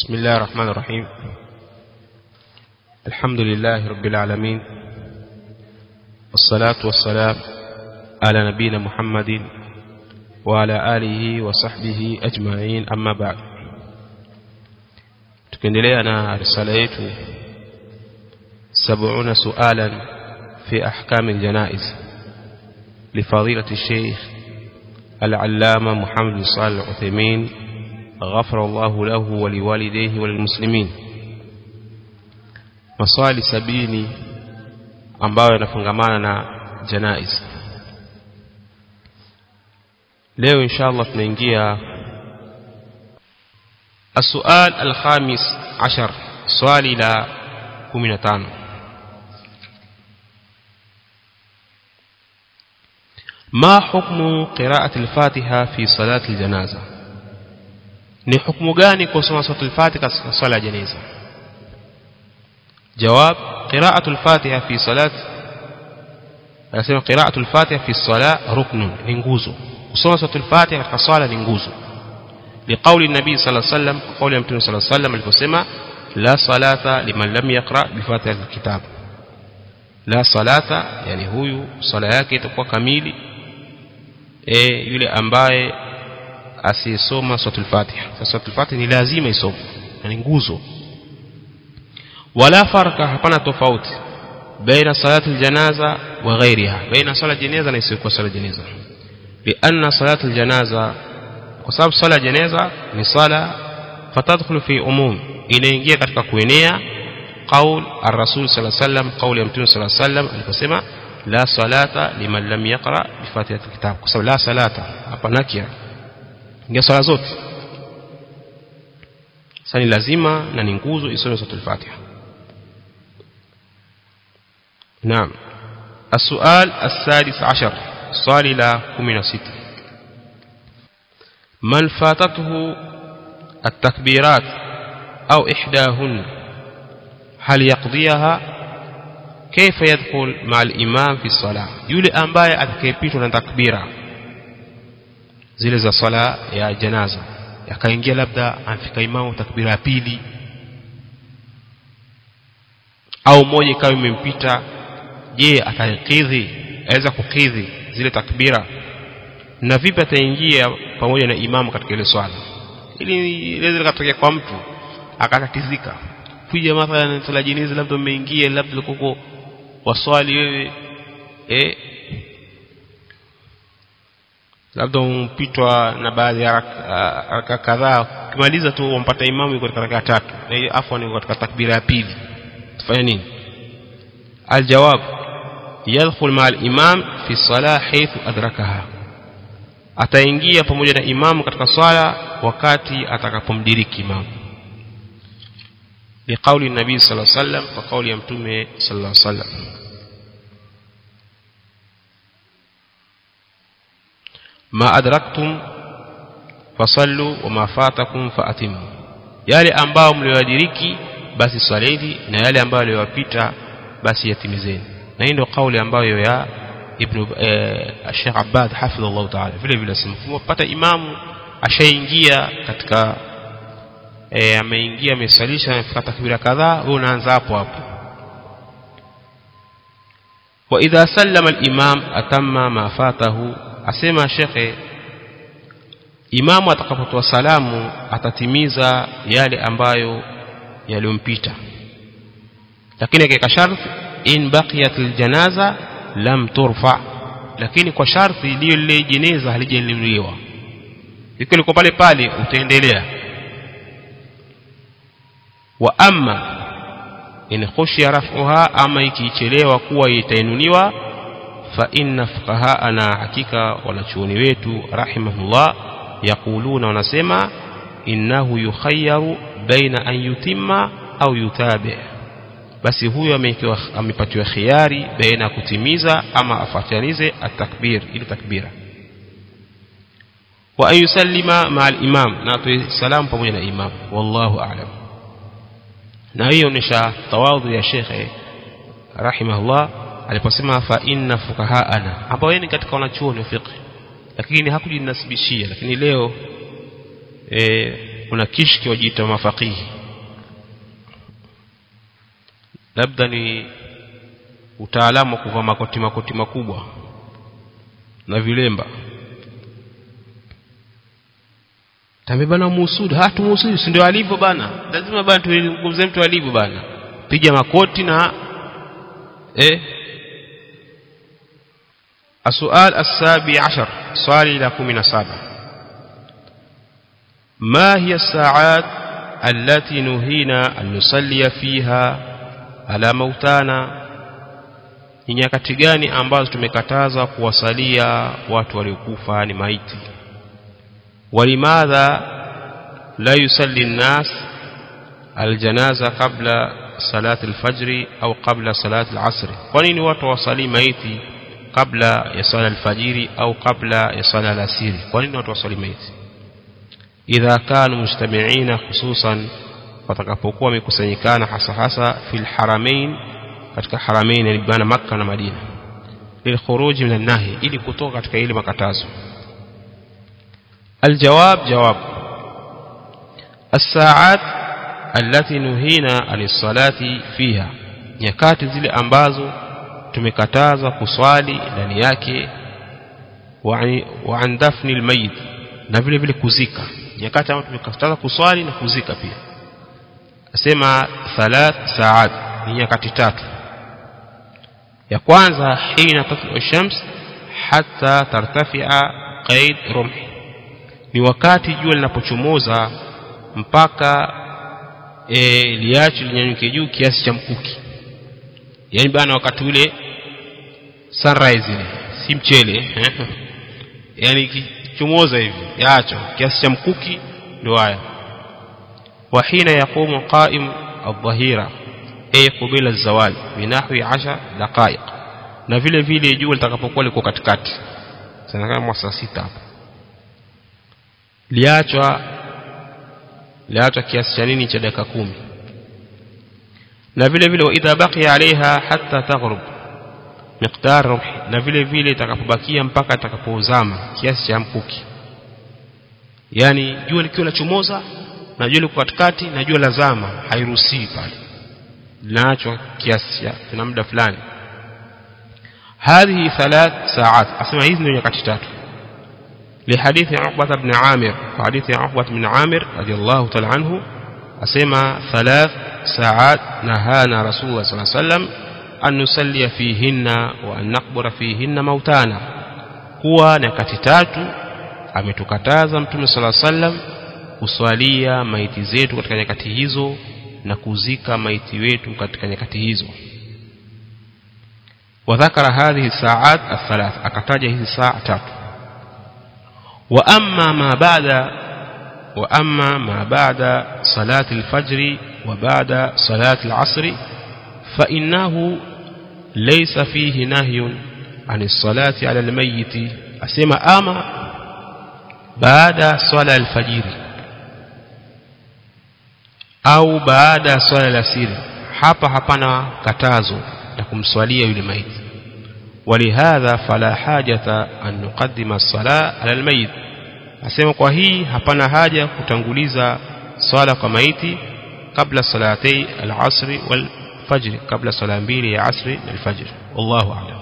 بسم الله الرحمن الرحيم الحمد لله رب العالمين والصلاة والسلام على نبينا محمد وعلى آله وصحبه أجمعين أما بعد tukiendelea na risala yetu 70 sualan fi ahkam aljanaiz لفضيلة الشيخ العلامة محمد صالح العثيمين غفر الله له ولوالديه وللمسلمين maswali sabini ambayo yanafungamana na janaiz leo inshallah tunaingia السؤال الخامس عشر سؤال إلى كمنتان ما حكم قراءة الفاتحة في صلاة الجنازة ni hukumu gani kusoma suratul fatiha katika swala ya janaza jawab qira'atul fatiha fi salat anasema qira'atul fatiha fi salat ruknun ni nguzo kusoma suratul fatiha katika swala ni nguzo liqauli nabii sallallahu alayhi wasallam qauli ya mtume sallallahu alayhi wasallam aliposema la salata liman lam yaqra bi fatihatil kitab la salata yani huyu swala yake itakuwa kamili eh yule ambaye asiyesoma suratul Fatiha. Sasa suratul Fatiha ni lazima isome, ni nguzo. Wala farka, hapana tofauti baina salati aljanaza wa ghairiha, baina sala janaza na isiyokuwa sala janaza. Lianna salati aljanaza, kwa sababu sala janaza ni sala fatadkhulu fi umum, inaingia katika kuenea qaul ar-rasul sallallahu alayhi wasallam, qauli ya mtume sallallahu alayhi wasallam aliposema la salata liman lam yaqra bi fatihatil kitab, kwa sababu la salata hapa nakia ingia swala zote sasa ni lazima na ni nguzo isome suratul Fatiha naam السؤال السادس عشر صال إلى كمنا ستة من فاتته التكبيرات أو إحداهن هل يقضيها كيف يدخل مع الإمام في الصلاة يولي أنبايا أتكيبيتنا تكبيرا zile za swala ya janaza yakaingia labda amfika imamu takbira ya pili au moja ikawa imempita je atakidhi aweza kukidhi zile takbira na vipi ataingia pamoja na imamu katika ile swala ili ile likatokea kwa mtu akatatizika kuja mathalan swala jinizi labda umeingia labda uko waswali wewe eh labda umpitwa na baadhi ya raka kadhaa ukimaliza tu umpata imamu yuko katika raka tatu na afwan yuko katika takbira ya pili tufanye nini aljawab yadkhul ma al-imam fi salah haythu adrakaha ataingia pamoja na imamu katika swala wakati atakapomdiriki imamu liqauli nabii sallallahu alaihi wasallam kwa kauli ya mtume sallallahu alaihi wasallam ma adraktum fasallu wama fatakum faatimu yale ambao mlioadiriki basi swaleni na yale ambayo yaliwapita basi yatimizeni na hii ndio kauli ambayo ya ibn eh, Sheikh Abbad hafidhahullah ta'ala vile vile simpata imamu ashaingia katika eh, ameingia amesalisha amefika takbira kadhaa wewe unaanza hapo hapo wa idha sallama al-imam atamma ma fatahu asema shekhe imamu atakapotoa salamu atatimiza yale ambayo yaliyompita lakini akiweka sharti in baqiyat aljanaza lam turfa lakini kwa sharti iliyo lile jeneza halijainuliwa iko liko pale pale utaendelea wa amma in khushiya raf'uha ama ikichelewa kuwa itainuliwa fa inna fuqahaana hakika wanachuoni wetu rahimahullah yaquluna wanasema innahu yukhayyaru baina an yutimma au yutabi basi huyo amepatiwa khiari baina kutimiza ama afatanize atakbir ili takbira wa an yusallima ma al-imam na atoe salamu pamoja na imam wallahu a'lam na hiyo ni tawadhu ya shekhe rahimahullah aliposema fa inna fukahaana ambao yeye ni katika wanachuoni wa fiqh lakini hakujinasibishia lakini leo e, kuna kishki wajiita mafaqihi labda ni utaalamu wa kuvaa makoti makoti makubwa na vilemba tambe bana muhusudu hatu muhusudu si ndio alivyo bana lazima bana tumzungumzie mtu alivyo bana piga makoti na eh السؤال السابع عشر سؤال إلى كمنا سابع ما هي الساعات التي نهينا أن نصلي فيها على موتانا ni nyakati gani ambazo tumekataza kuwasalia watu waliokufa ni maiti walimadha la yusalli nnas aljanaza qabla salati alfajri au qabla salati alasri kwa nini watu wasalii maiti kabla ya sala alfajiri au kabla ya sala alasiri kwa nini watu wasali maiti idha kanu mujtamiina hususan watakapokuwa wamekusanyikana hasa hasa fil haramain katika haramain yani bana makka na madina lilkhuruj min an-nahi ili kutoka katika ile makatazo الجواب جواب الساعات التي نهينا عن الصلاة فيها nyakati zile ambazo tumekataza kuswali ndani yake wa an dafni almayit na vile vile kuzika nyakati ambazo tumekataza kuswali na kuzika pia asema thalath saat ni nyakati tatu ya kwanza hina tatlu shams hatta tartafia qaid rumhi ni wakati jua linapochomoza mpaka e, liache linyanyuke juu kiasi cha mkuki yani bana wakati ule sunrise ile si mchele yani ikichomoza hivi yaacho kiasi cha mkuki ndio haya wa hina yaqumu qa'im adh-dhahira ay qabila az-zawal binahwi 10 daqaiq na vile vile jua litakapokuwa liko katikati sana kama saa sita hapo liachwa liachwa kiasi cha nini cha dakika kumi na vile vile idha baqiya alaiha hatta taghrub miqdar ruhi na vile vile itakapobakia mpaka itakapozama kiasi cha mkuki yani jua likiwa lachomoza na jua liko katikati na jua lazama hairuhusiwi pale linaachwa kiasi cha kuna muda fulani هذه ثلاث ساعات اسمع hizi ndio nyakati tatu لحديث عقبة بن عامر وحديث عقبة بن عامر رضي الله تعالى عنه أسمى ثلاث ساعات نهانا رسول الله صلى الله عليه وسلم أن نصلي فيهن وأن نقبر فيهن موتانا kuwa nyakati tatu ametukataza mtume sala sallam kuswalia maiti zetu katika nyakati hizo na kuzika maiti wetu katika nyakati hizo wadhakara hadhihi saat athalath akataja hizi saa tatu wa amma ma ba'da wa amma ma ba'da salati alfajr wa ba'da salati alasr fa innahu laysa fihi nahyun عن الصلاة على الميت أسمى أما بعد صلاة الفجر au baada ya swala la siri hapa hapana katazo la kumswalia yule maiti walihadha fala hajata an nuqaddima as-sala ala al-mayit asema kwa hii hapana haja kutanguliza swala kwa maiti kabla salatei al-asr wal fajr kabla sala mbili ya asri na al-fajr wallahu a'lam